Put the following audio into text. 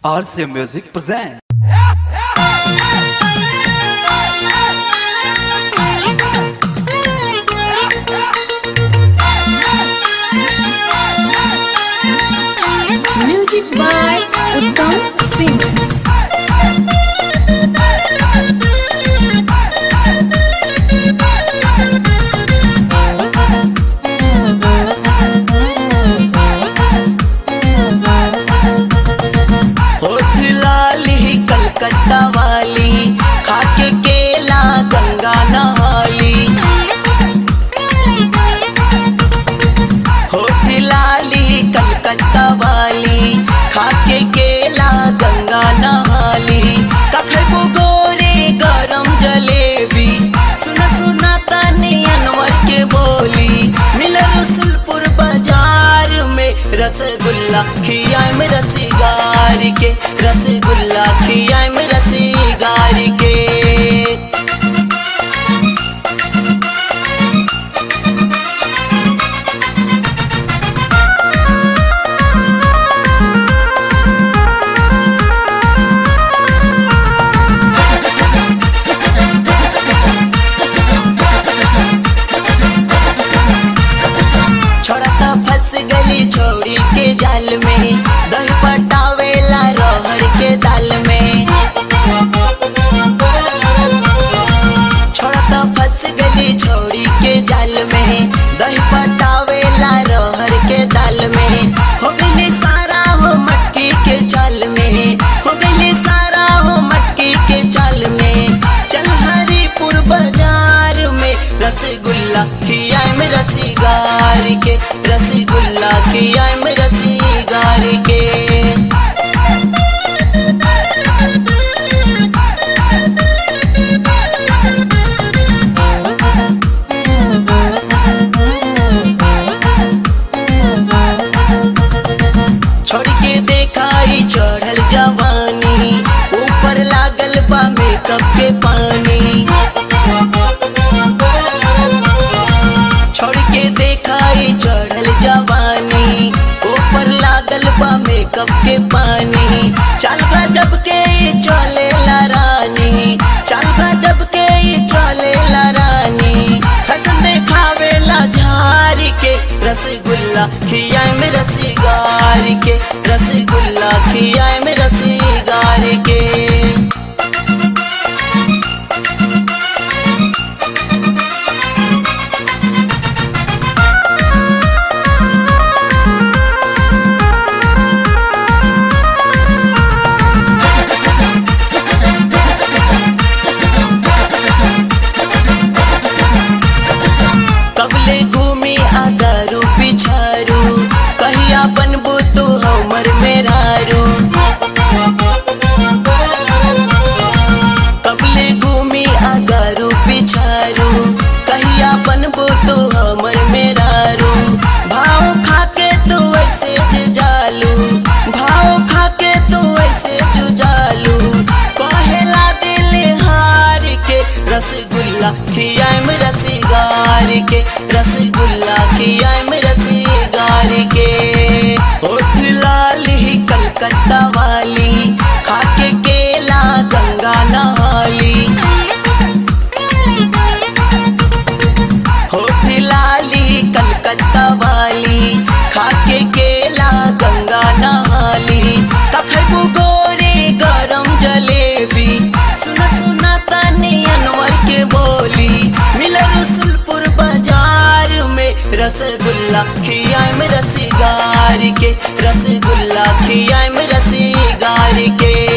RCA Music present. Music by Uttam Singh. होठ लाली कलकत्ता वाली खाके केला गंगा नहाली होठ लाली कलकत्ता वाली खाके केला गंगा नहाली कखबो गोरे गरम जलेबी सुना सुना तानी अनवर के बोली मिल रसुलपुर बाजार में रसगुल्ला खियाए में रसीगार के रसगुल्ला खियाए में रसीगार के छोड़ता फंस गली छोड़ी के जाल में दही पटावेला रहर के दाल में छोड़ता फंस गली छोड़ी के जाल में दही पटावेला रहर के दाल में हो गई सारा हो मटकी के चाल में हो गई सारा हो मटकी के चाल में चल हरिपुर बाजार में रसगुल्ला खियाए में रसीगार के रसगुल्ला खियाए में रसीगार के छोड़ के देखाई चढ़ल जवानी ऊपर लागल बा मेकअप के पानी छोड़ के देखाई चढ़ल जवानी ऊपर लागल बा मेकअप के पानी चल जब के ई चले ला रानी चल जब के ई चले ला रानी फैशन देखावे ला झारी के रसगुल्ला खियाए में रसीगार के रसगुल्ला खियाए में रसीगार के कबले घूमी आगारू पिछारू कहिया बनबू तू हमर मेरारू कबले घूमी आगारू पिछारू कहिया बनबू तू हमर मेरारू भाव खाके तू ऐसे जुजालू भाव खाके तू ऐसे जुजालू कहेला दिल हार के रसगुल्ला खियाए में रसीगार के रसगुल्ला खियाए में रसीगार के होठ लाली कलकत्ता वाली खाके केला गंगा नहाली होठ लाली कलकत्ता वाली खाके केला गंगा नहाली कखबू गोरे गरम जलेबी सुना सुना तानी अनवर के बोली मिल रसुलपुर बाजार में रसगुल्ला खियाए में रसीगार के रसगुल्ला खियाए में रसीगार के